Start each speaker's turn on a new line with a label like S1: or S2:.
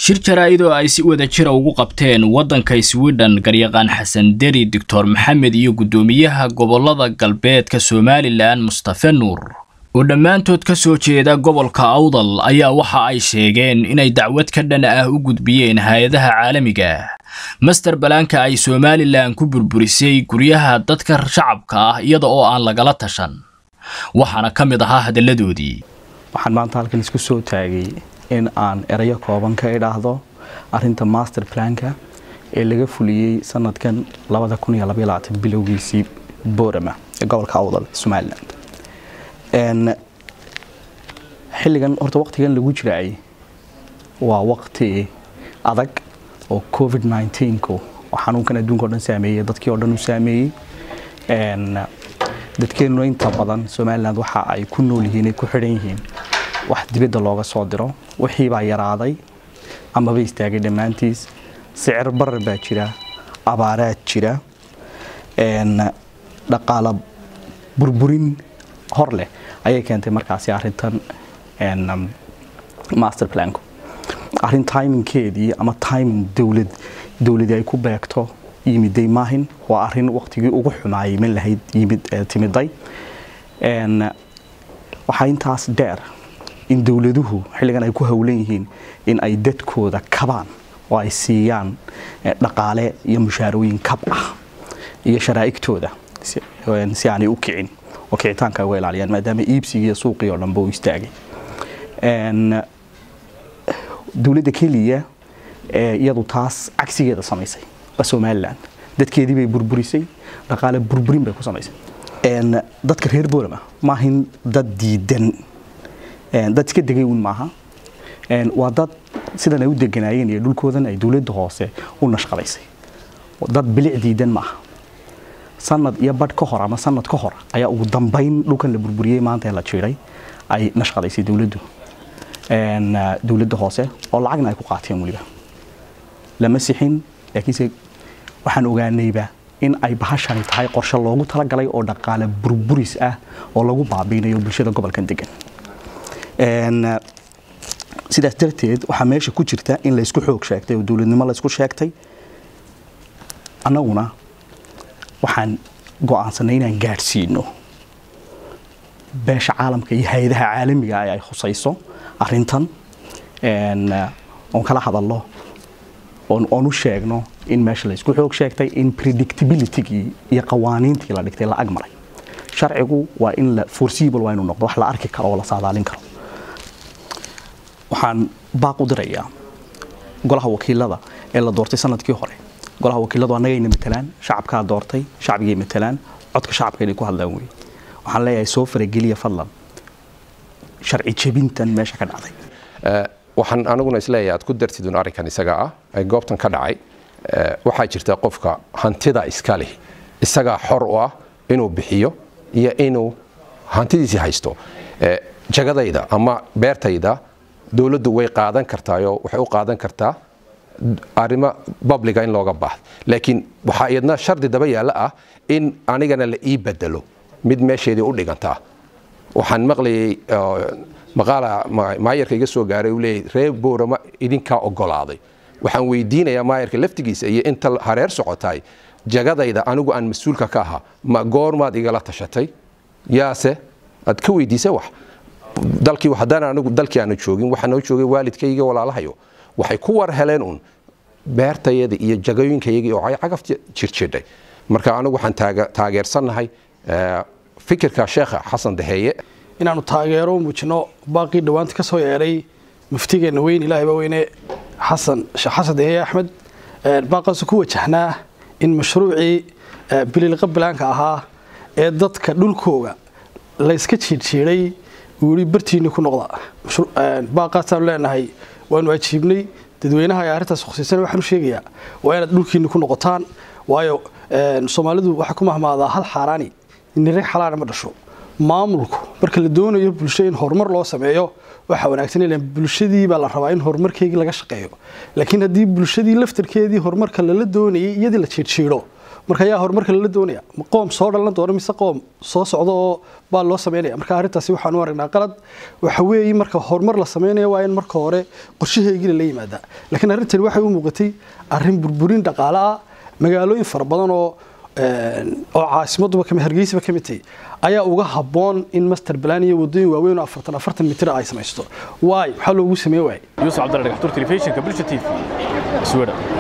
S1: shir jaraa'id oo ay si wada jira ugu qabteen waddanka swidhen garyaqaan xasan deri doctor maxamed iyo guddoomiyaha gobollada galbeedka somalilan mustafe nuur oo dhammaantood ka soo jeeda gobolka awdal ayaa waxa ay sheegeen inay dacwad ka dhan ah u gudbiyeen hay-adaha caalamiga master balaanka ay somalilan ku burburisay guryaha dadka shacabka ah iyada oo aan lagala tashan waxaana ka mid ahaa hadalladoodii
S2: waxaan maanta halkan isku soo taagay in aan erayo kooban ka idhaahdo arinta master planka ee laga fuliyey sanadkan bilowgiisii boorama ee gobolka awdal somalilan xilligan horta waqtigan lagu jiraay waa waqti adag oo covid ku oo xanuunkan adduunka o dhan saameeyey dadkii o dhan u saameeyey dadkeenuna inta badan somalilan waxa ay ku nool yihiin ay ku xidhan yihiin wax dibadda looga soo diro wixii baa yaraaday amaba istaagay dhammaantiis sicir barar baa jira abaaraad jira dhaqaala burburin hor leh ayay keentay markaasi arintan master planku arrin timinkeedii ama timing dowlad dowladii ay ku beegto yimiday maahin waa arin waqtigii ugu xumaayay min lahayd yimid timiday waxaa intaas dheer in dowladuhu xilligan ay ku howlan yihiin in ay dadkooda kabaan oo ay siiyaan dhaqaale iyo mushaarooyin kab ah iyo sharaa'igtooda si aanay u kicin oo kicitaanka uga ilaaliyaan maadaama iibsigii iyo suuqii oo dhanba u istaagay dowladda keliya iyadu taas cagsigeeda samaysay waa somalilan dadkeedii bay burburisay dhaqaale burburin bay ku samaysay dadka reer boorama maahin dad diidan dad iska degay un maaha waa dad sidan ay u deganaayeen iyo dhulkoodan ay dowladda hoose u nashqadaysay dad bilic diidan maaha sanad iyo badh ka hor ama sanad ka hor ayaa ugu dambayn dhulkan la burburiyey maanta ee la jiiday ay nashqadaysay dowladdu dowladda hoose oo lacagna ay ku qaateen weliba lama sixin laakiinse waxaan ogaanayba in ay bahashani tahay qorshe loogu talagalay oo dhaqaale burburis ah oo lagu baabiinayo bulshada gobolkan degan sidaas darteed waxaa meesha ku jirta in laysku xoog sheegtay oo dowladnimo laysku sheegtay annaguna waxaan go'aansanay inaan gaadhsiino beesha caalamka iyo hay-adaha caalamiga ay khusayso arintan oon kala hadalno oon u sheegno in meesha laysku xoog sheegtay in predictabilitygii iyo qawaaniintii la dhigtay la agmaray sharcigu waa in la foreseeable waa inuu noqdo wax la arki karo oo la saadaalin karo waxaan baaq u dirayaa golaha wakiilada ee la doortay sanadkii hore golaha wakiiladu annagayna matalaan shacabkaa doortay shacbigay matalaan codka shacabka inay ku hadlaan wey waxaan leeyahay soo farageliya fadlan sharci jebintan meesha ka dhacday
S3: waxaan aniguna isleeyahay aad ku dartidun arrinkan isaga ah ee goobtan ka dhacay waxaa jirta qofka hantida iska leh isagaa xor u ah inuu bixiyo iyo inuu hantidiisii haysto jagadayda ama beertayda dowladdu way qaadan kartaayoo waxay u qaadan kartaa arrimo babliga in looga baahdo laakiin waxaa iyadna shardi daba yaalla ah in anigana la ii bedelo mid meesheedii u dhigantaa waxaan maqlayay maqaala maayarka iga soo gaaray uu leeyahy reer boorama idinkaa ogolaaday waxaan weydiinayaa maayarka laftigiisa iyo inta hareer socotaay jagadayda anigu aan mas-uulka ka ahaa ma goormaad igala tashatay yaase aad ka weydiisa wax dalkii haddaan anigu dalkii aanu joogin waxaa noo joogay waalidkayga walaalahayo waxay ku war heleen uun beertayada iyo jagooyinkayagii oo cagafta jirjidhay marka anigu waxaan taageersannahay fikirka sheekha xasan daheeye
S4: inaanu taageero muujino baaqii dhowaanta ka soo yeedhay muftigeenna weyn ilaahayba weyne xasan sheekh xasan daheeye axmed baaqaasu ku wajahnaa in mashruucii bililqa bilaanka ahaa ee dadka dhulkooga layska jiirjiiday weli bartiinni ku noqda baaqaasaanu leenahay waanu ajiibnay dadweynaha ay arrintaas khusiisan waxaan u sheegayaa waa inaad dhulkiinni ku noqotaan waayo soomaalidu waxaa ku mahmaadaa hal xaaraani nire xalaana ma dhasho maamulku marka la doonayo bulsho in horumar loo sameeyo waxaa wanaagsan ilan bulshadii baa la rabaa in horumarkeygii laga shaqeeyo laakiin haddii bulshadii laftarkeedii horumarka lala doonayay iyadii la jiirjiidho marka ayaa horumarka lala doonaya ma qoom soo dhalan doona mise qoom soo socda oo baa loo sameynaya marka arrintaasi waxaan u aragnaa qalad waxa weeye marka horumar la sameynaya waa in marka hore qorshaheygina la yimaada laakiin arrintani waxay u muuqatay arrin burburin dhaqaale ah magaalooyin fara badan oo oo caasimaduba kami hargeysaba ka mid tahay ayaa uga habboon in master plan iyo wadooyin waaweyn oo afartan afartan mitir ay samaysto waay maxaa loogu sameyn waayay
S1: yuusuf cabdalla dhagaxtuur telefishinka bulsha t v sweden